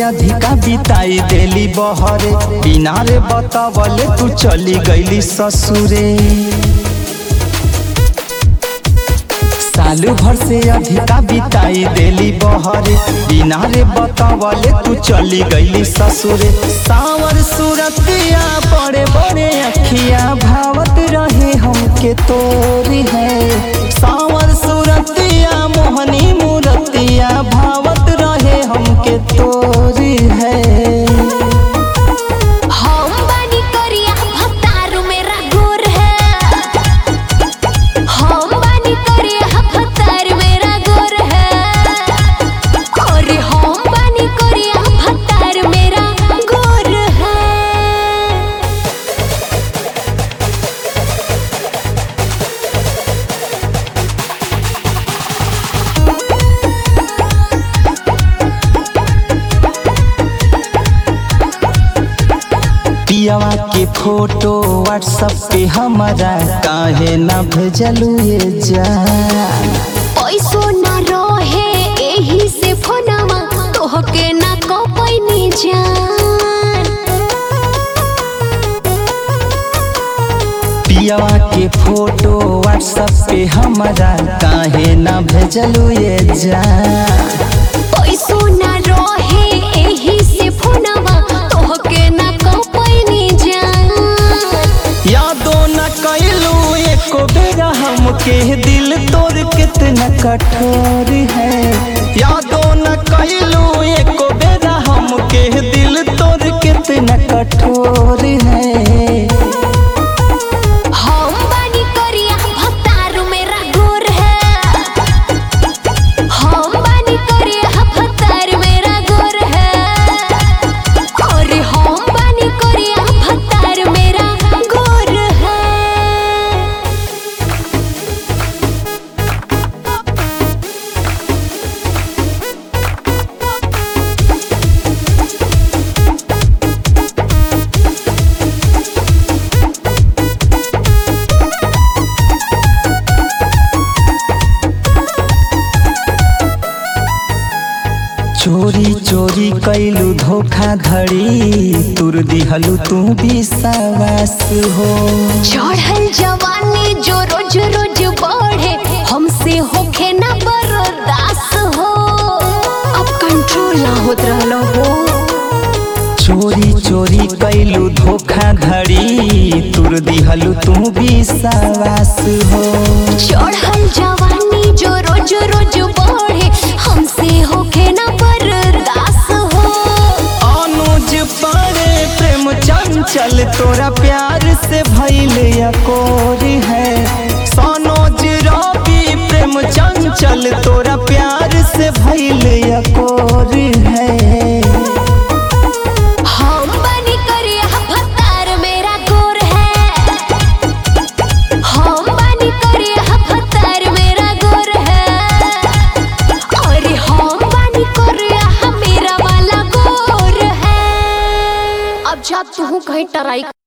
अधिका बिताई देली बहरे बिना रे बतावले तू चली गईली ससुरे साल भर से अधिका बिताई देली बहरे बिना रे बतावले तू चली गईली ससुरे सावर सूरतिया बड़े बड़े अखिया भावत रहे हमके तोरी है सावर सूरतिया मोहनी मूरतिया भावत रहे हमके तोरी है हम बानी करिया भतारू मेरा गोर है हम बानी करिया भतार मेरा गोर है अरे हम बानी करिया भतार मेरा गोर है पियावा के फोटो व्हाट्सएप पे हमारा काहे ना भेजलू ये जान पैसो ना रहे एही से फोनवा तोहके ना कपैनी जान पियावा के फोटो व्हाट्सएप पे हमारा काहे ना भेजलू ये जान पैसो ना रहे एही से फोनवा तोहके ना कपैनी जान यादो न कैलू एको बेरा हमके दिल तोर कितना कठोर है यादो न कैलू एको बेरा हमके दिल तोर कितना कठोर है हम बानी करिया भतारू मेरा गोर है हम बानी करिया भतार मेरा गोर है अरे हम बानी करिया भतार मेरा गोर है चोरी चोरी कैलू धोखाधड़ी तुर दिहलू तू विश्वास हो चढ़ल जवानी जो रोज रोज बढ़े हमसे होखे ना बर्दाश्त हो अब कंट्रोल ना होत रहलो हो चोरी चोरी कैलू धोखाधड़ी तुर दिहलू तू विश्वास हो चढ़ल जवानी जो रोज रोज बढ़े हमसे होखे ना बर्दाश्त हो अनुज पारे प्रेम चंचल तोरा प्यार से भइल अकोर है सनोज रवि प्रेम चंचल तोरा प्यार से भइल अकोर है हम बनी करिया भतार मेरा गोर है हम बनी करिया भतार मेरा गोर है अरे हम बनी करिया मेरा वाला गोर है अब जा तू कहीं टराई